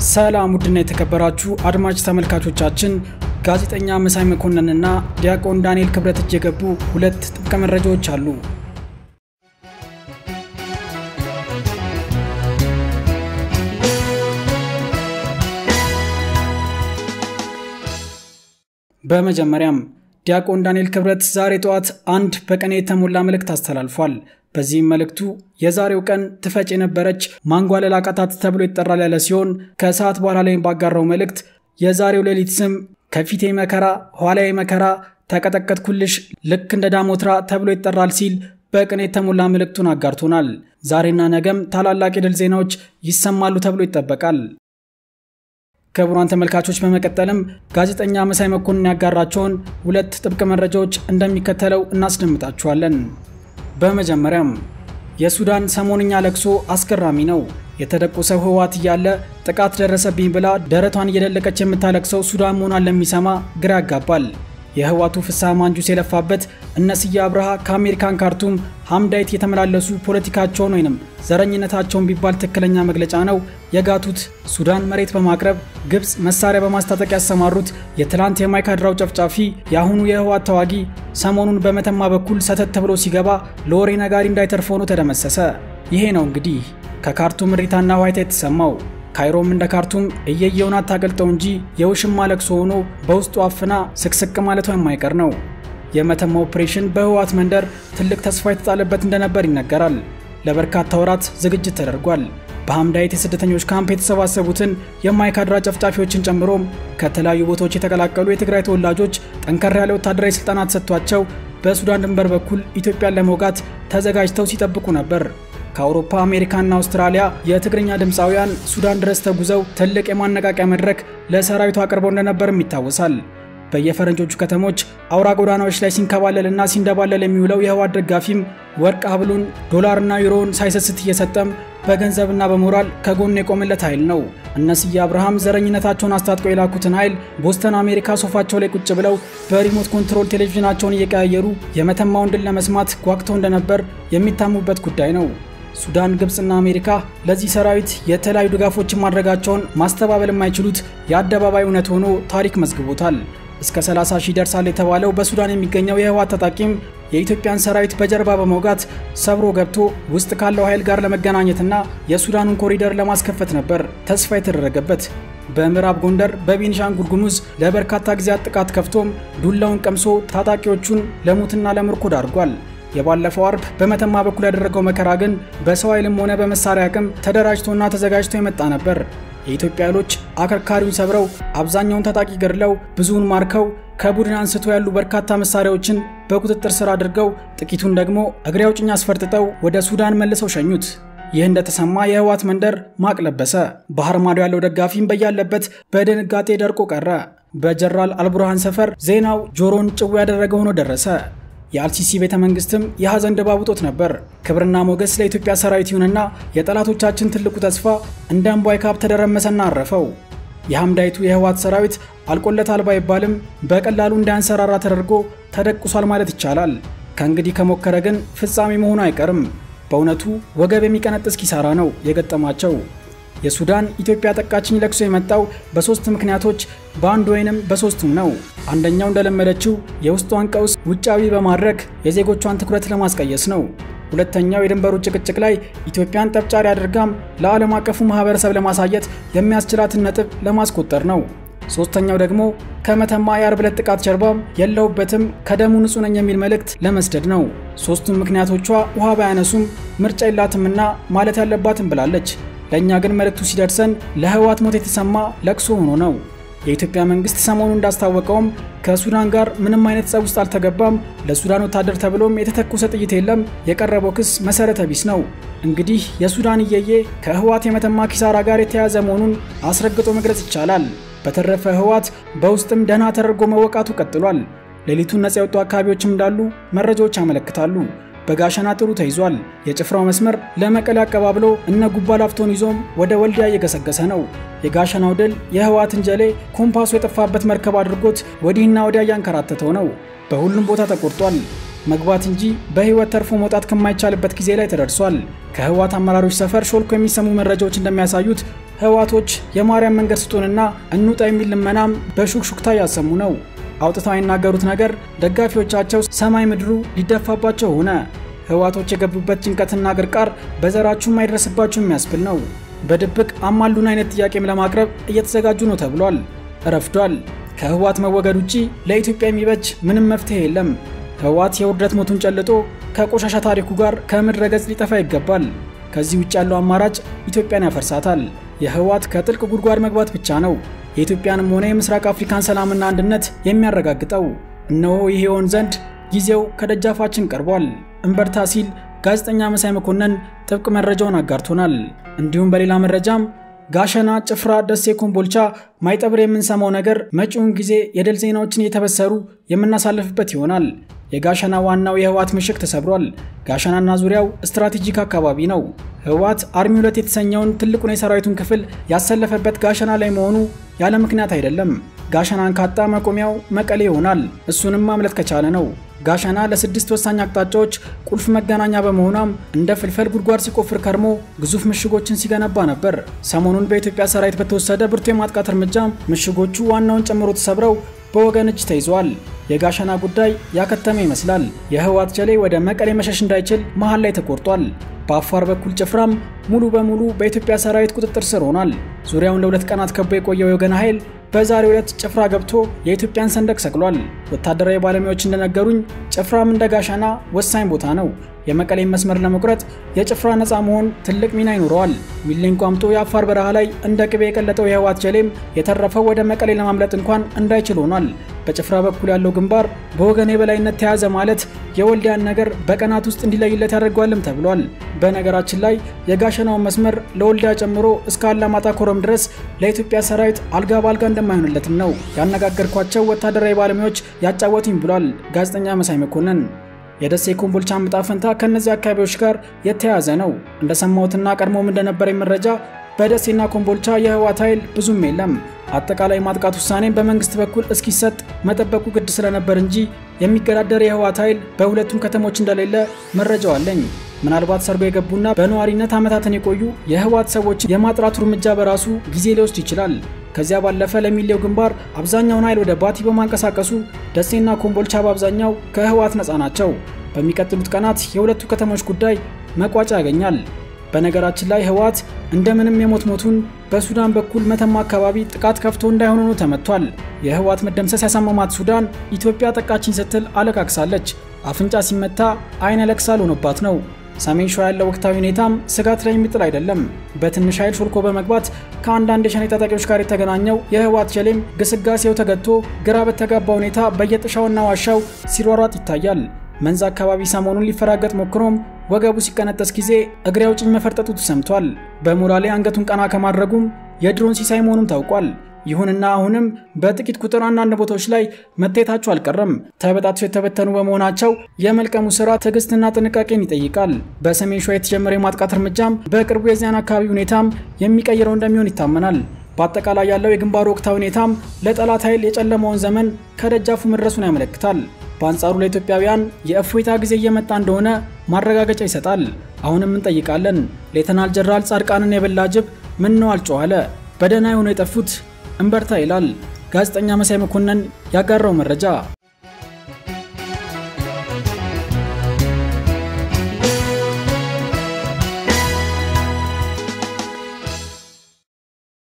ሰላም ውድና የተከበራችሁ አድማጭ ተመልካቾቻችን ጋዜጠኛ መሳይ መኮንንና ዲያቆን ዳንኤል ክብረት እጅ የገቡ ሁለት ጥብቅ መረጃዎች አሉ። በመጀመሪያም ዲያቆን ዳንኤል ክብረት ዛሬ ጠዋት አንድ በቀን የተሞላ መልእክት አስተላልፏል። በዚህም መልእክቱ የዛሬው ቀን ትፈጭ የነበረች ማንጓለል አቃታት ተብሎ ይጠራል ያለ ሲሆን ከሰዓት በኋላ ላይ ባጋራው መልእክት የዛሬው ሌሊት ስም ከፊቴ መከራ ኋላዬ መከራ ተቀጠቀጥኩልሽ ልክ እንደ ዳሞትራ ተብሎ ይጠራል ሲል በቅን የተሞላ መልእክቱን አጋርቶናል። ዛሬና ነገም ታላላቅ የድል ዜናዎች ይሰማሉ ተብሎ ይጠበቃል። ክቡራን ተመልካቾች በመቀጠልም ጋዜጠኛ መሳይ መኮንን ያጋራቸውን ሁለት ጥብቅ መረጃዎች እንደሚከተለው እናስደምጣችኋለን። በመጀመሪያም የሱዳን ሰሞንኛ ለቅሶ አስገራሚ ነው። የተደቆሰው ህወሓት እያለ ጥቃት ደረሰብኝ ብላ ደረቷን እየደለቀች የምታለቅሰው ሱዳን መሆኗን ለሚሰማ ግራ ያጋባል። የህወሓቱ ፍስሐ ማንጁስ የለፋበት እነ ስዬ አብርሃ ከአሜሪካን ካርቱም ሀምዳይት የተመላለሱ ፖለቲካቸውን ወይንም ዘረኝነታቸውን ቢባል ትክክለኛ መግለጫ ነው የጋቱት ሱዳን መሬት በማቅረብ ግብፅ መሳሪያ በማስታጠቅ ያሰማሩት የትላንት የማይካድራው ጨፍጫፊ የአሁኑ የህወሓት ተዋጊ ሰሞኑን በመተማ በኩል ሰተት ብሎ ሲገባ ለወሬ ነጋሪ እንዳይተርፍ ሆኖ ተደመሰሰ። ይሄ ነው እንግዲህ ከካርቱም እሪታና ዋይታ የተሰማው። ካይሮም እንደ ካርቱም እየየውን አታገልጠው እንጂ የውሽማ ለቅሶ ሆኖ በውስጡ አፍና ስቅስቅ ማለቷ የማይቀር ነው። የመተማ ኦፕሬሽን በህወሓት መንደር ትልቅ ተስፋ የተጣለበት እንደነበር ይነገራል። ለበርካታ ወራት ዝግጅት ተደርጓል። በሀምዳይት የስደተኞች ካምፕ የተሰባሰቡትን የማይካድራ ጨፍጫፊዎችን ጨምሮም ከተለያዩ ቦታዎች የተቀላቀሉ የትግራይ ተወላጆች ጠንከር ያለ ወታደራዊ ስልጠና ተሰጥቷቸው በሱዳን ድንበር በኩል ኢትዮጵያን ለመውጋት ተዘጋጅተው ሲጠብቁ ነበር። ከአውሮፓ አሜሪካና አውስትራሊያ የትግርኛ ድምፃውያን ሱዳን ድረስ ተጉዘው ትልቅ የማነቃቂያ መድረክ ለሰራዊቱ አቅርበው እንደነበርም ይታወሳል። በየፈረንጆቹ ከተሞች አውራ ጎዳናዎች ላይ ሲንከባለልና ሲንደባለል የሚውለው የህወሓት ደጋፊም ወርቅ ሀብሉን ዶላርና ዩሮውን ሳይሰስት እየሰጠም በገንዘብና በሞራል ከጎን የቆመለት ኃይል ነው። እነ ስዬ አብርሃም ዘረኝነታቸውን አስታጥቀው የላኩትን ኃይል ቦስተን አሜሪካ ሶፋቸው ላይ ቁጭ ብለው በሪሞት ኮንትሮል ቴሌቪዥናቸውን እየቀያየሩ የመተማውን ድል ለመስማት ጓግተው እንደነበር የሚታሙበት ጉዳይ ነው። ሱዳን፣ ግብፅና አሜሪካ ለዚህ ሰራዊት የተለያዩ ድጋፎችን ማድረጋቸውን ማስተባበል የማይችሉት የአደባባይ እውነት ሆኖ ታሪክ መዝግቦታል። እስከ 30 ሺህ ደርሳል የተባለው በሱዳን የሚገኘው የህወሓት ታጣቂም የኢትዮጵያን ሰራዊት በጀርባ በመውጋት ሰብሮ ገብቶ ውስጥ ካለው ኃይል ጋር ለመገናኘትና የሱዳኑን ኮሪደር ለማስከፈት ነበር ተስፋ የተደረገበት። በምዕራብ ጎንደር በቤኒሻንጉል ጉሙዝ ለበርካታ ጊዜያት ጥቃት ከፍቶም ዱላውን ቀምሶ ታጣቂዎቹን ለሙትና ለምርኮ ዳርጓል። የባለፈው አርብ በመተማ በኩል ያደረገው መከራ ግን በሰው ኃይልም ሆነ በመሳሪያ አቅም ተደራጅቶና ተዘጋጅቶ የመጣ ነበር። የኢትዮጵያ ኃይሎች አከርካሪውን ሰብረው አብዛኛውን ታጣቂ ገድለው ብዙውን ማርከው ከቡድን አንስቶ ያሉ በርካታ መሳሪያዎችን በቁጥጥር ስር አድርገው ጥቂቱን ደግሞ እግሬ አውጭኝ አስፈርጥጠው ወደ ሱዳን መልሰው ሸኙት። ይህ እንደተሰማ የህወሓት መንደር ማቅ ለበሰ። ባህር ማዶ ያለው ደጋፊም በያለበት በድንጋጤ ደርቆ ቀረ። በጀነራል አልቡርሃን ሰፈር ዜናው ጆሮን ጭው ያደረገ ሆኖ ደረሰ። የአልሲሲ ቤተ መንግስትም የሐዘን ድባብ ውጦት ነበር። ክብርና ሞገስ ለኢትዮጵያ ሰራዊት ይሁንና የጠላቶቻችን ትልቁ ተስፋ እንደ እምቧይ ካብ ተደረመሰና አረፈው። የሐምዳይቱ የህወሓት ሰራዊት አልቆለታል ባይባልም በቀላሉ እንዳያንሰራራ ተደርጎ ተደቁሷል ማለት ይቻላል። ከእንግዲህ ከሞከረ ግን ፍጻሜ መሆኑ አይቀርም። በእውነቱ ወገብ የሚቀነጥስ ኪሳራ ነው የገጠማቸው። የሱዳን ኢትዮጵያ ጠቃችኝ ለቅሶ የመጣው በሶስት ምክንያቶች በአንድ ወይንም በሶስቱም ነው። አንደኛው እንደለመደችው የውስጧን ቀውስ ውጫዊ በማድረግ የዜጎቿን ትኩረት ለማስቀየስ ነው። ሁለተኛው የድንበሩ ጭቅጭቅ ላይ ኢትዮጵያን ጠብጫሪ አድርጋም ለዓለም አቀፉ ማህበረሰብ ለማሳየት የሚያስችላትን ነጥብ ለማስቆጠር ነው። ሶስተኛው ደግሞ ከመተማ የአርብ ዕለት ጥቃት ጀርባም የለሁበትም ከደሙ ንጹህ ነኝ የሚል መልእክት ለመስደድ ነው። ሶስቱም ምክንያቶቿ ውሃ ባያነሱም ምርጫ የላትምና ማለት ያለባትም ብላለች። ለእኛ ግን መልእክቱ ሲደርሰን ለህወሓት ሞት የተሰማ ለቅሶ ሆኖ ነው። የኢትዮጵያ መንግስት ሰሞኑ እንዳስታወቀውም ከሱዳን ጋር ምንም አይነት ጸብ ውስጥ አልተገባም፣ ለሱዳን ወታደር ተብሎም የተተኮሰ ጥይት የለም፣ የቀረበው ክስ መሰረተ ቢስ ነው። እንግዲህ የሱዳን እየዬ ከህወሓት የመተማ ኪሳራ ጋር የተያያዘ መሆኑን አስረግጦ መግለጽ ይቻላል። በተረፈ ህወሓት በውስጥም ደህና ተደርጎ መወቃቱ ቀጥሏል። ሌሊቱን ነጻ የወጡ አካባቢዎችም እንዳሉ መረጃዎች ያመለክታሉ። በጋሸና ጥሩ ተይዟል። የጭፍራው መስመር ለመቀሌ አቀባብሎ እነ ጉባ ላፍቶን ይዞም ወደ ወልዲያ እየገሰገሰ ነው። የጋሸናው ድል የህወሓትን ጀሌ ኮምፓሱ የጠፋበት መርከብ አድርጎት ወዲህና ወዲያ እያንከራተተው ነው። በሁሉም ቦታ ተቆርጧል። መግባት እንጂ በህይወት ተርፎ መውጣት ከማይቻልበት ጊዜ ላይ ተደርሷል። ከህወሓት አመራሮች ሰፈር ሾልኮ የሚሰሙ መረጃዎች እንደሚያሳዩት ህወሓቶች የማርያም መንገድ ስጡንና እንውጣ የሚል ልመናም በሹክሹክታ እያሰሙ ነው። አውጥተው አይናገሩት ነገር ደጋፊዎቻቸው ሰማይ ምድሩ ሊደፋባቸው ሆነ። ህወሓቶች የገቡበት ጭንቀትና ግርቃር በዘራችሁም አይደረስባችሁ የሚያስብል ነው። በድብቅ አማሉን አይነት ጥያቄም ለማቅረብ እየተዘጋጁ ነው ተብሏል። ረፍዷል። ከህወሓት መወገድ ውጪ ለኢትዮጵያ የሚበጅ ምንም መፍትሄ የለም። ህወሓት የውርደት ሞቱን ጨልጦ ከቆሻሻ ታሪኩ ጋር ከምድረ ገጽ ሊጠፋ ይገባል። ከዚህ ውጭ ያለው አማራጭ ኢትዮጵያን ያፈርሳታል። የህወሓት ከጥልቅ ጉድጓድ መግባት ብቻ ነው የኢትዮጵያንም ሆነ የምስራቅ አፍሪካን ሰላምና አንድነት የሚያረጋግጠው። እነሆ ይህ ይሆን ዘንድ ጊዜው ከደጃፋችን ቀርቧል። እንበርታ ሲል ጋዜጠኛ መሳይ መኮንን ጥብቅ መረጃውን አጋርቶናል። እንዲሁም በሌላ መረጃም ጋሸና፣ ጭፍራ፣ ደሴ፣ ኮምቦልቻ፣ ማይጠብር የምንሰማው ነገር መጪውን ጊዜ የድል ዜናዎችን እየተበሰሩ የምናሳልፍበት ይሆናል። የጋሸና ዋናው የህወሓት ምሽግ ተሰብሯል። ጋሸናና ዙሪያው ስትራቴጂክ አካባቢ ነው። ህወሓት አርሚ ሁለት የተሰኘውን ትልቁን የሰራዊቱን ክፍል ያሰለፈበት ጋሸና ላይ መሆኑ ያለ ምክንያት አይደለም። ጋሸናን ካጣ መቆሚያው መቀሌ ይሆናል። እሱንም ማምለጥ ከቻለ ነው። ጋሸና ለስድስት ወሳኝ አቅጣጫዎች ቁልፍ መገናኛ በመሆኗም እንደ ፍልፈል ጉድጓድ ሲቆፍር ከርሞ ግዙፍ ምሽጎችን ሲገነባ ነበር። ሰሞኑን በኢትዮጵያ ሰራዊት በተወሰደ ብርቱ የማጥቃት እርምጃም ምሽጎቹ ዋናውን ጨምሮ ተሰብረው በወገን እጅ ተይዘዋል። የጋሸና ጉዳይ ያከተመ ይመስላል። የህወሓት ጀሌ ወደ መቀሌ መሸሽ እንዳይችል መሃል ላይ ተቆርጧል። በአፋር በኩል ጭፍራም ሙሉ በሙሉ በኢትዮጵያ ሰራዊት ቁጥጥር ስር ሆኗል። ዙሪያውን ለሁለት ቀናት ከቦ የቆየው የወገን ኃይል በዛሬው ዕለት ጭፍራ ገብቶ የኢትዮጵያን ሰንደቅ ሰቅሏል። ወታደራዊ ባለሙያዎች እንደነገሩኝ ጭፍራም እንደ ጋሸና ወሳኝ ቦታ ነው። የመቀሌን መስመር ለመቁረጥ የጭፍራ ነፃ መሆን ትልቅ ሚና ይኖረዋል። ሚሌን ቋምጦ የአፋር በረሃ ላይ እንደ ቅቤ የቀለጠው የህወሓት ጀሌም የተረፈው ወደ መቀሌ ለማምለጥ እንኳን እንዳይችል ሆኗል። በጭፍራ በኩል ያለው ግንባር በወገን የበላይነት ተያዘ ማለት የወልዲያን ነገር በቀናት ውስጥ እንዲለይለት ያደርገዋልም ተብሏል። በነገራችን ላይ የጋሸናውን መስመር ለወልዲያ ጨምሮ እስከ አላማጣ ኮረም ድረስ ለኢትዮጵያ ሰራዊት አልጋ በአልጋ እንደማይሆንለትም ነው ያነጋገርኳቸው ወታደራዊ ባለሙያዎች ያጫወቱኝ ብሏል ጋዜጠኛ መሳይ መኮንን። የደሴ ኮምቦልቻ ዕጣ ፈንታ ከእነዚህ አካባቢዎች ጋር የተያያዘ ነው። እንደሰማሁትና ቀድሞም እንደነበረኝ መረጃ በደሴና ኮምቦልቻ የህወሓት ኃይል ብዙም የለም። አጠቃላይ ማጥቃት ውሳኔ በመንግስት በኩል እስኪሰጥ መጠበቁ ግድ ስለነበር እንጂ የሚገዳደር የህወሓት ኃይል በሁለቱም ከተሞች እንደሌለ መረጃው አለኝ። ምናልባት ሰርጎ የገቡና በነዋሪነት ዓመታትን የቆዩ የህወሓት ሰዎችን የማጥራቱ እርምጃ በራሱ ጊዜ ሊወስድ ይችላል። ከዚያ ባለፈ ለሚሌው ግንባር አብዛኛውን ኃይል ወደ ባቲ በማንቀሳቀሱ ደሴና ኮምቦልቻ በአብዛኛው ከህወሓት ነፃ ናቸው። በሚቀጥሉት ቀናት የሁለቱ ከተሞች ጉዳይ መቋጫ ያገኛል። በነገራችን ላይ ህወሓት እንደምንም የሞት ሞቱን በሱዳን በኩል መተማ አካባቢ ጥቃት ከፍቶ እንዳይሆን ሆኖ ተመቷል። የህወሓት መደምሰስ ያሳመማት ሱዳን ኢትዮጵያ ጠቃችን ስትል አለቃቅሳለች። አፍንጫ ሲመታ አይን ያለቅሳል ሆኖባት ነው። ሰሜን ሸዋ ያለው ወቅታዊ ሁኔታም ስጋት ላይ የሚጥል አይደለም። በትንሽ ኃይል ሾልኮ በመግባት ከአንዳንድ የሸኔ ታጣቂዎች ጋር የተገናኘው የህወሓት ጀሌም ግስጋሴው ተገድቶ ግራ በተጋባ ሁኔታ በየጥሻውና ዋሻው ሲሯሯጥ ይታያል። መንዝ አካባቢ ሰሞኑን ሊፈራገጥ ሞክሮም ወገቡ ሲቀነጠስ ጊዜ እግሬ አውጭኝ መፈርጠጡ ተሰምቷል። በሞራሌ አንገቱን ቀና ከማድረጉም የድሮን ሲሳይ መሆኑም ታውቋል። ይሁንና አሁንም በጥቂት ቁጥር አንዳንድ ቦታዎች ላይ መታየታቸው አልቀረም። ተበጣጥሰው የተበተኑ በመሆናቸው የመልቀሙ ስራ ትዕግስትና ጥንቃቄን ይጠይቃል። በሰሜን ሸዋ የተጀመረ የማጥቃት እርምጃም በቅርቡ የዚያን አካባቢ ሁኔታም የሚቀይረው እንደሚሆን ይታመናል። በአጠቃላይ ያለው የግንባሩ ወቅታዊ ሁኔታም ለጠላት ኃይል የጨለመውን ዘመን ከደጃፉ መድረሱን ያመለክታል። በአንጻሩ ለኢትዮጵያውያን የእፎይታ ጊዜ እየመጣ እንደሆነ ማረጋገጫ ይሰጣል። አሁንም እንጠይቃለን። ሌተናል ጀነራል ጻድቃንን የበላ ጅብ ምን ነው አልጮኸ አለ። በደህና የሆኑ የጠፉት እንበርታ ይላል ጋዜጠኛ መሳይ መኮንን ያጋራው መረጃ